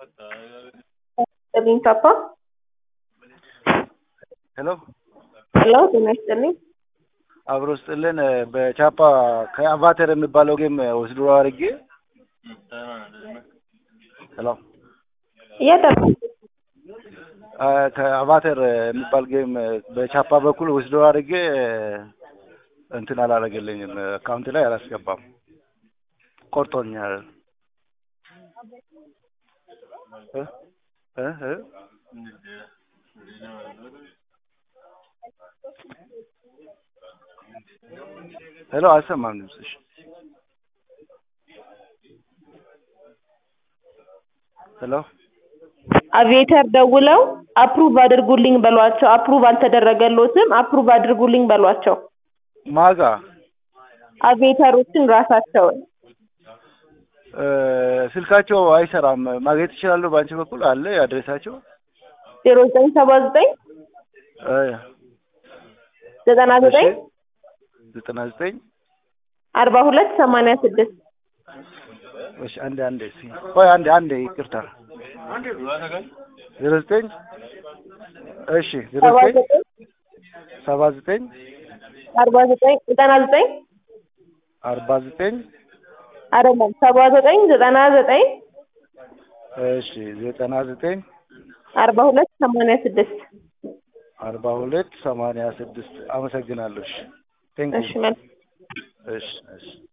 ይስጥልኝ ፓፓ። ሄሎ ሄሎ ጤና ይስጥልኝ። አብሮ ስጥልን በቻፓ ከአቫተር የሚባለው ጌም ወስዶ አድርጌ ሄሎ እያደረኩ ከአቫተር የሚባል ጌም በቻፓ በኩል ወስዶ አድርጌ እንትን አላደረገልኝም። አካውንት ላይ አላስገባም፣ ቆርጦኛል። እ እ እ ሄሎ አልሰማም ድምፅሽ። ሄሎ አቪዬተር ደውለው አፕሩቭ አድርጉልኝ በሏቸው። አፕሩቭ አልተደረገሎትም፣ አፕሩቭ አድርጉልኝ በሏቸው። ማጋ አቪዬተሮችን ራሳቸውን እ ስልካቸው አይሰራም። ማግኘት ይችላሉ። በአንቺ በኩል አለ አድሬሳቸው? ዜሮ ዘጠኝ ሰባ ዘጠኝ እ ዘጠና ዘጠኝ ዘጠና ዘጠኝ አርባ ሁለት ሰማንያ ስድስት እሺ አንዴ አንዴ እስኪ ቆይ አንዴ አንዴ ይቅርታ ዜሮ ዘጠኝ እሺ ዜሮ ሰባ ዘጠኝ ዘጠኝ ሰባ ዘጠኝ አርባ ዘጠኝ ዘጠና ዘጠኝ አርባ ዘጠኝ አይደለም ሰባ ዘጠኝ ዘጠና ዘጠኝ እሺ ዘጠና ዘጠኝ አርባ ሁለት ሰማንያ ስድስት አርባ ሁለት ሰማንያ ስድስት አመሰግናለሁ። እሺ ቴንክ እሺ መልካም እሺ እሺ